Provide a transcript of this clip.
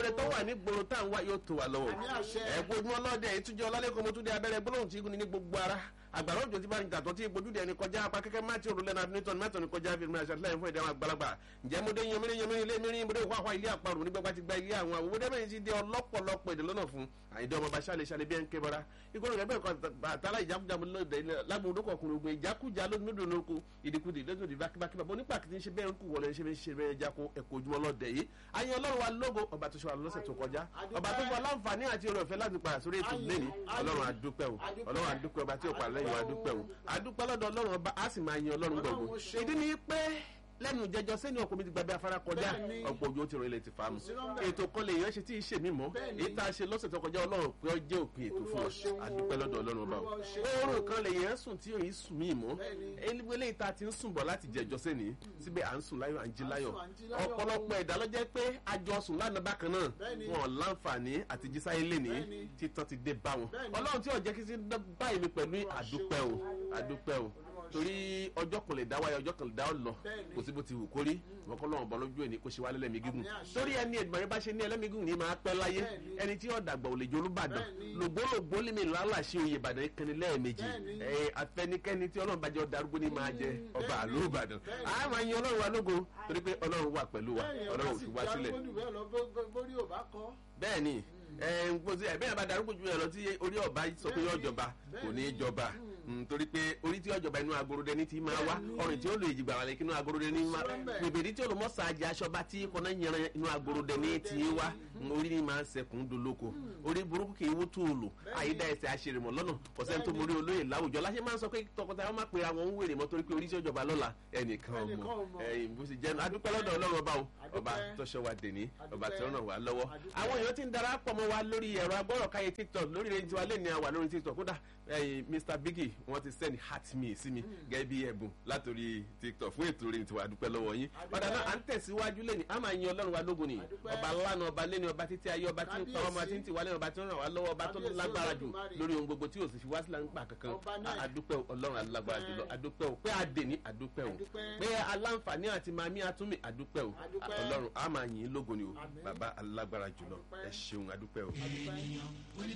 rere tó wà ní gbòòrò tá à ń wá yóò tó wa lọ́wọ́ Àmì àṣẹ. ẹ̀gbọ́n ọlọ́dẹ ìtújẹ́ ọlálẹ́kọ̀ọ́ mo tún dé abẹ́rẹ́ gbólóhùn tí igun ní gbogbo ara àgbàrá òjò tí bá ń gàtọ́ tí ìgbójúde ẹni kọjá apá kẹ́kẹ́ má ti òrùlé náà newton mẹ́tọ̀ ní kọjá fíìmù àṣà lẹ́yìn fún ìdáhùn àgbàlagbà ǹjẹ́ mo dé yanmírí yanmírí ilé mìírí mo dé wáwá ilé àparò nígbà bá ti gba ilé àwọn àwòwò dẹ́mẹ̀yìn ti dé ọlọ́pọ̀lọpọ̀ èdè lọ́nà fún àyíndé ọmọ bá ṣàlẹ̀ ṣàlẹ̀ bí ẹ̀ ń ké bọ́ra ìkórè rẹ̀ bẹ́ẹ̀ kọ́ àtàlà ìjákújá mo lóde lágbóhùn dókò ọkùnrin ogun ìjákújá lódò lóko ìdíkudì lódò bákíbákí bàbá onípa kìí ṣe bẹ́ẹ̀ ń kú wọlé ṣe bẹ́ẹ̀ ṣe bẹ́ẹ̀ jáko ẹ̀kọ́ ojúmọ́ lọ́dẹ yìí ayé ọlọ́run wa lógo ọba tó ṣe wà lọ́sẹ̀ tó kọjá ọba tó fọ aláǹfààní àti oore ọ̀fẹ́ láti padà sórí ètò lẹ́ni ọlọ́run adúpẹ́ o ọlọ́run adúpẹ́ ọba tí ò pa lẹ́yìn wa adúpẹ́ o adúpẹ́ lọ́dọ̀ ọlọ́run ọba á sì máa yin ọlọ́run gbọ̀ngbọ̀n Ọlọ́run ṣeun. ìdí ni pé lẹ́nu jẹjọ sẹ́ni ọkùnrin ti gbàgbé afárá kọjá Bẹ́ẹ̀ni. ọ̀pọ̀ òjò ti rìn ilẹ̀ ti fa mu sí lọ́mbẹ̀. ètò kan lè yàn ṣe tí ì ṣe mí mọ́ Bẹ́ẹ̀ni. èyí tá a ṣe lọ́sẹ̀ tó kọjá ọlọ́run pé ó jẹ́ òpin ètò fún Olúwa ọ ṣeun. adúpẹ́ lọ́dọ̀ ọlọ́run ọba o Olúwa ṣeun. oorun kan lè yàn sùn tí òyìn sùn mí mọ́ Bẹ́ẹ̀ni. eléyìí tá a ti ń sùn bọ̀ láti jẹjọ sẹ́ni síbẹ̀ à ń sùn láyọ̀ à ń jí À ń láyọ̀ sùn, à ń jí láyọ̀. ọ̀pọ̀lọpọ̀ ẹ̀dá ló jẹ́ pé àjọ sùn lánàá bákan náà Bẹ́ẹ̀ni. wọn láǹfààní àti jísáyé lẹ́ni Bẹ́ẹ̀ni. títàn ti dé bá wọn Bẹ́ẹ̀ni. ọlọ́run tí ò jẹ́ kí sí dá báyìí mi pẹ̀lú Olúwa àdúpẹ́ o ṣeun. àdúpẹ́ o Olúwa torí ọjọ́ kan lè dá wáyé ọjọ́ kan lè dá ọ lọ Bẹ́ẹ̀ni. kò sí bó ti wù kórí wọn kọ́ lọ́wọ́ bọ́ lójú ẹ̀ ní kó ṣe wá lẹ́lẹ́mí gígùn Àmì àṣẹ. torí ẹni ẹ̀dùnmọ̀ yẹn bá ṣe ní ẹlẹ́mí gígùn ní máa pẹ́ láyé Bẹ́ẹ̀ni. ẹni tí yóò dàgbà ò lè jolú bàdàn Bẹ́ẹ̀ni. lògbólògbó lè mi lálà ṣe oyè ìbàdàn ìkànnì lẹ́ẹ̀mejì Bẹ́ẹ̀ni. ẹ afẹnikẹ́ni tí ọlọ́run bá jẹ́ darúgbó ní máa jẹ ọba Bẹ́ẹ̀ni. àlọ́ ìbàdàn Bẹ́ẹ̀ni. a máa yin ọlọ́run wa lógo torí pé ọlọ́run wà pẹ̀lú wa ọlọ́run ò fi wá sílẹ̀ bórí ò bá kọ́. bẹ́ẹ̀ni ẹ ń gbọ́dọ̀ ẹ bẹ́ẹ̀ bá darúgbó ju ẹ lọ tí orí ọba sọ pé yóò jọba kò ní í jọba Mm, torí pé orí tí yóò jọba inú agorodẹ ní ti máa wá Bẹ́ẹ̀ni. ọrùn tí ó lo ìjìgbà wà lẹ́kí inú agorodẹ ní máa Sọ́mbẹ̀. bèbèrè tí olùmọ̀sá ajá aṣọba tí kọ́nà yẹran inú agorodẹ ní ti wá Mm, orí ni máa ń sẹkùn dolóko orí burúkú kì í wó tó o lò àyídá ẹsẹ̀ àṣerèmọ̀ lọ́nà ọ̀sẹ̀ tó mórí olóyè láwùjọ láṣẹ máa ń sọ pé tọkọtaya máa pera wọn ń wèrè mọ́ torí pé orí tí ó jọba lọ́la ẹnìkan Ẹnìkan ọmọ ò mọ̀. ẹ̀yìn bó ṣe jẹ́ adúpẹ́ lọ́dọ̀ ọlọ́run ọba o ọba Adúpẹ́. tó ṣọ́ wa dèní ọba Adúpẹ́. tó ràn wá lọ́wọ́ Adúpẹ́. àwọn èèyàn ti ń darapọ̀ mọ́ wa lórí ẹ̀rọ agbọ́rọ̀káyé tiktok lórí rẹ̀ tiwa lẹ́ni àwà lórí tiktok kódà ẹ̀yin mr biggie wọ́n ti send heart me sí mi gẹ́gẹ́ bí ẹ̀bùn látòrí tiktok fún ètò rẹ̀ tiwa dúpẹ́ lọ́wọ́ yín Adúpẹ́. padà náà à ń tẹ̀síwájú lẹ́ni a máa yin ọlọ́run wa lógo ni Adúpẹ́. ọba lánà ọba lẹ́ni ọba títí ayé ọba tí ń pa ọmọ tí ń tì wá lẹ́nu ọba tí ń ràn wá lọ́wọ́ ọba tó Kábíyèsí lágbára jù Olódùmarè. lórí ohun gbogbo tí ò sì fi wá sílẹ̀ nípa kankan Ọba náà. adúpẹ́ o, ọlọ́run alágbára jùlọ adúpẹ́ o pé adè ní adúpẹ́ o Adúpẹ́. pé aláǹfààní àti màmí atúmì adúpẹ́ o Adúpẹ́. ọlọ́run a máa yìn ín lógo ni o Àmín. bàbá alágbára jùlọ Adúpẹ́. ẹ ṣeun adúpẹ́ o. Adúpẹ́.